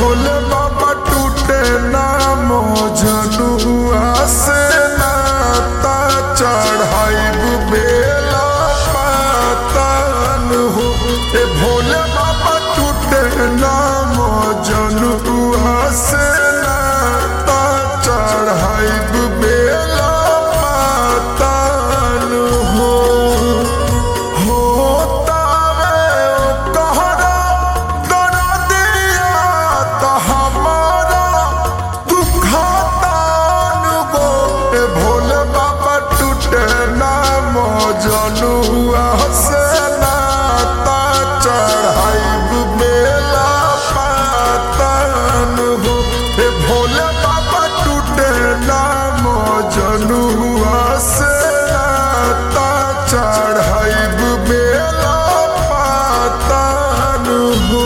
भोले बाबा टूटे नाम जनुआ से नाता चढ़ाइब बेला पातन हो ए भोले बाबा टूटे नाम जनुआ से नाता चढ़ाइब बेला पातन हो होतावे ओ कहरा दरदिया त हमारा दुखतान गो ए भोले बाबा टूटे नाम जनुआ से नाता चढ़ाइब बेला पातन हो ए भोले बाबा टूटे नाम जनुआ से नाता चढ़ाइब बेला पातन हो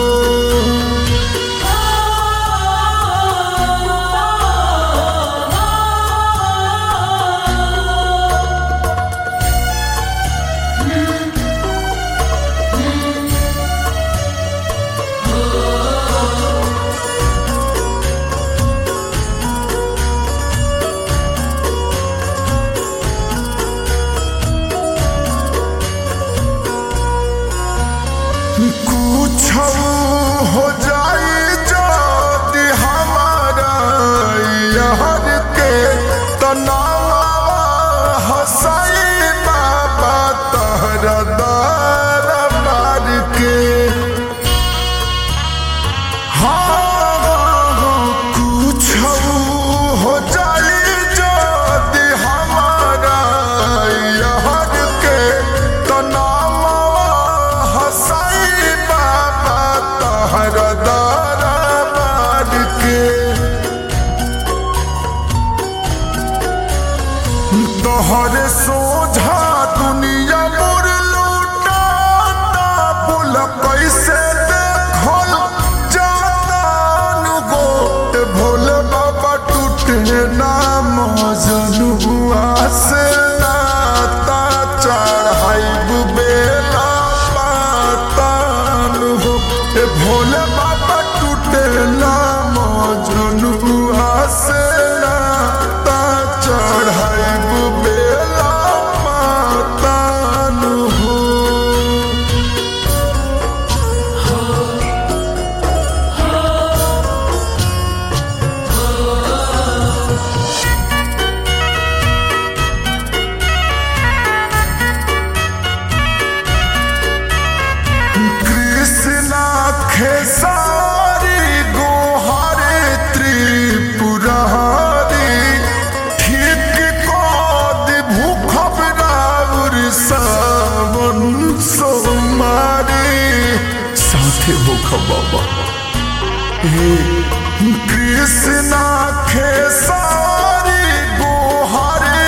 कुछ हो जाई जदि हमारा यार के तनावा हसाई बाबा तहरा दार मार के हाँ कुछ हो जाई जदि हमारा यार के तनावा हसाई बाबा तहरा दार मार के तोहरे सोझा दुनिया मोर लूटाता बोल कैसे देखल जातान गो ए भोले बाबा टूटे नाम जनुआ से नाता चढ़ाइब बेला पातान हो ए भोले बाबा टूटे नाम जनुआ से नाता चढ़ाइब बेला पातान हो कृष्णा खेसारी गोहारे त्रिपुरारी ठीक कद भूखब राउर सावन सोमारी साथे भूखब बाबा हे कृष्णा खेसारी गोहारे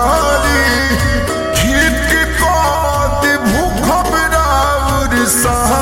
त्रिपुरारी ठीक कद भूखब राउर सा